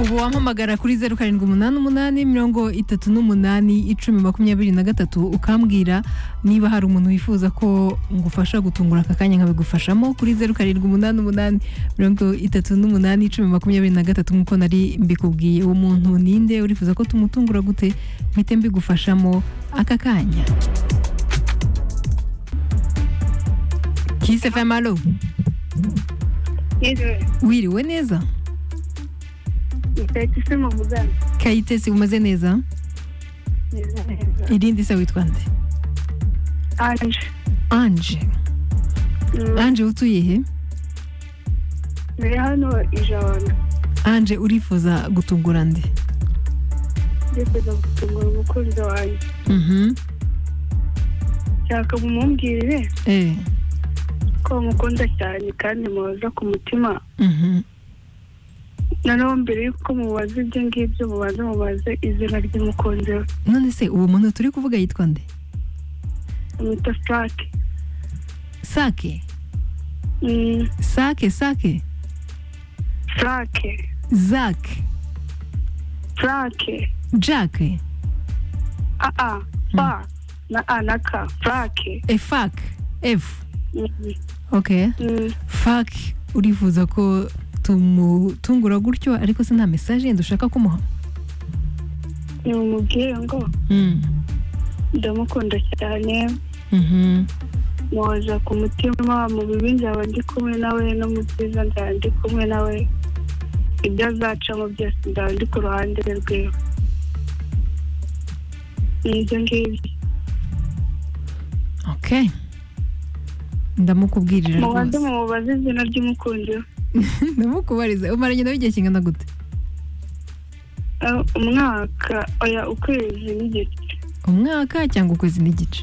ubu wampamagara kuri zeru karindwi umunani umunani mirongo itatu n'umunani icumi makumyabiri na gatatu ukambwira niba hari umuntu wifuza ko ngufasha gutungura aka kanya nkabigufashamo kuri zeru karindwi umunani umunani mirongo itatu n'umunani icumi makumyabiri na gatatu nk'uko nari mbikubwiye uwo muntu ninde urifuza ko tumutungura gute mpite mbigufashamo aka kanya kise femalo wiriwe neza kayitesi mu muganga kayitesi umeze neza neza neza irindi se witwa nde anje anje anje utuye he mbere hano ijana anje urifuza gutungura nde ndifuza gutungura umukunzi wanjye Mhm. nshaka mumumbwire eh ko mukunda cyane kandi mubaza ku mutima Mhm. noneho mbere y'uko mubaza ibyo ngibyo mubanza mubaze izina ry'umukunzi we none se uwo muntu turi kuvuga yitwa nde amwita sake sake sake sake sake zak sake jack aa fa na a na ka sake efak f okay fak urifuza ko tumutungura gutyo ariko se nta message yenda ushaka kumuha nimumubwire ngo Mm. ndamukunda cyane Mhm. muhoza ku mutima mu bibi nzaba ndi kumwe nawe no mu byiza nzaba ndi kumwe nawe ibyo azacamo byose nzaba ndi ku ruhande rwiwe ni ibyo ngibyo okay ndamukubwirira mubanze rwose mumubaze izina ry'umukunzi we ndamukubariza umaranye nawe igihe kingana gute Eh, umwaka oya ukwezi n'igice umwaka cyangwa ukwezi n'igice